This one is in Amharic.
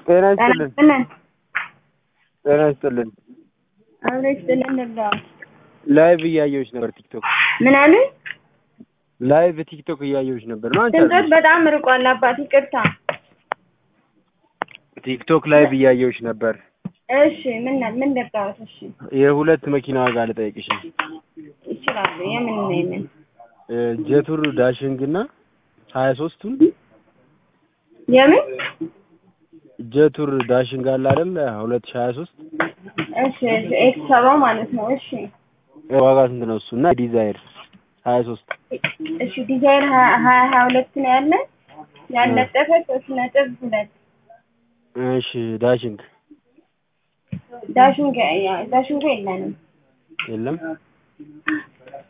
ጤና ይስጥልን ጤና ጤና ይስጥልን። አብሮ ይስጥልን ልርዳው። ላይቭ እያየሁሽ ነበር ቲክቶክ ምን አሉኝ? ላይቭ ቲክቶክ እያየሁሽ ነበር ነው አንቺ ድምፆት አይደለሽ? በጣም ርቋል አባት ይቅርታ። ቲክቶክ ላይቭ እያየሁሽ ነበር። እሺ ምን ምን ልርዳዎት? እሺ የሁለት መኪና ዋጋ ልጠይቅሽ ነው። ይችላሉ። የምን ነው የምን እ ጀቱር ዳሽንግ እና ሀያ ሶስቱን የምን ጀቱር ዳሽንግ አለ አይደል ሁለት ሺህ ሀያ ሶስት እሺ እሺ ኤክስ ሰባው ማለት ነው። እሺ ዋጋ ስንት ነው እሱ እና ዲዛይር ሀያ ሶስት እሺ ዲዛይር ሀያ ሀያ ሀያ ሁለት ነው ያለ ያለጠፈ ሶስት ነጥብ ሁለት እሺ ዳሽንግ ዳሽንግ ዳሽንግ የለንም። የለም